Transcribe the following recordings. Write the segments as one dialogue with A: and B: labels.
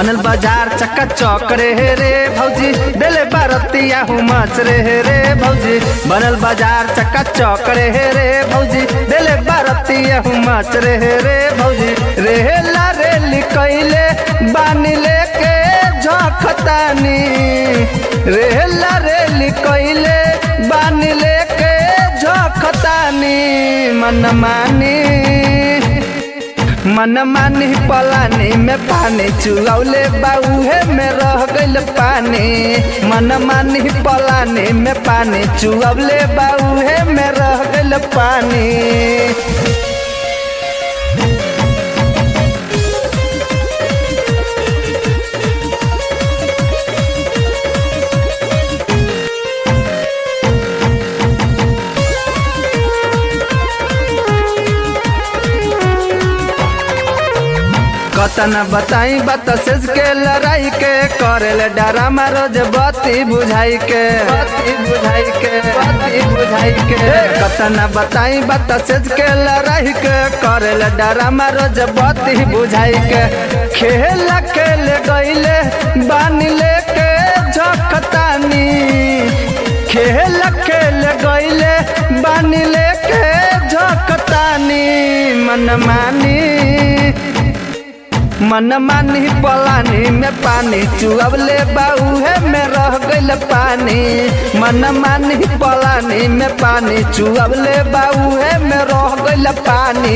A: बनल बाजार चक्का चौक रे रे भौजी देले बारतिया हुमच रे रे भौजी बनल बाजार चक्का चौक रे रे भौजी देले बारतिया हुमच रे रे भौजी रेला रेली कैले बानी लेके झखतानी रेला रेली कैले बानी लेके झखतानी मन मानी मन मानी पलानी में पानी चुगौले बाउहे में रह गइल पानी मन मानी पलानी में पानी चुगौले बाउहे में रह गइल पानी कतन बताई बत सेज के लड़ाई के करेल डरामा रोज बत्ती बुझाई के बत्ती बुझाई के बत्ती बुझाई के कतन बताई बत सेज के लड़ाई के करेल डरामा रोज बत्ती बुझाई के खेल खेल गईले बानी लेके झखतानी खेल खेल गईले बानी लेके झखतानी मन मानी मन मानी पलानी में पानी चुअबले बाउहे में रह गइल पानी मन मानी पलानी में पानी चुअबले बाउहे में रह गइल पानी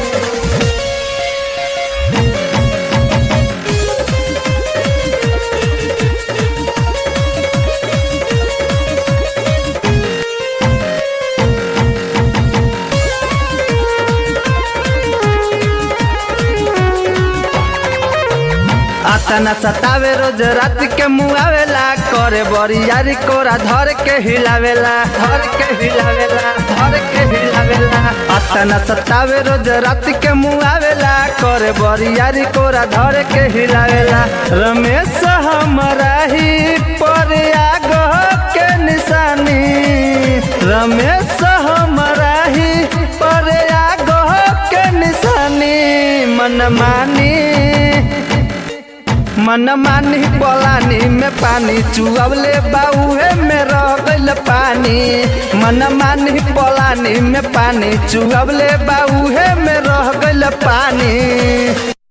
A: आतना सतावे रोज रात के मुआवेला करे बरियारी कोरा धर के हिलावेला धर के हिलावेला धर के हिलावेला आतना सतावे रोज रात के मुआवेला करे बरियारी कोरा धर के हिलावेला रमेश हमरा ही पर आगह के निशानी रमेश हमरा ही पर आगह के निशानी मन मानी मन मानी पलानी में पानी चुअबले बाउहे में रह गइल पानी मन मानी पलानी में पानी चुअबले बाउहे में रह गइल पानी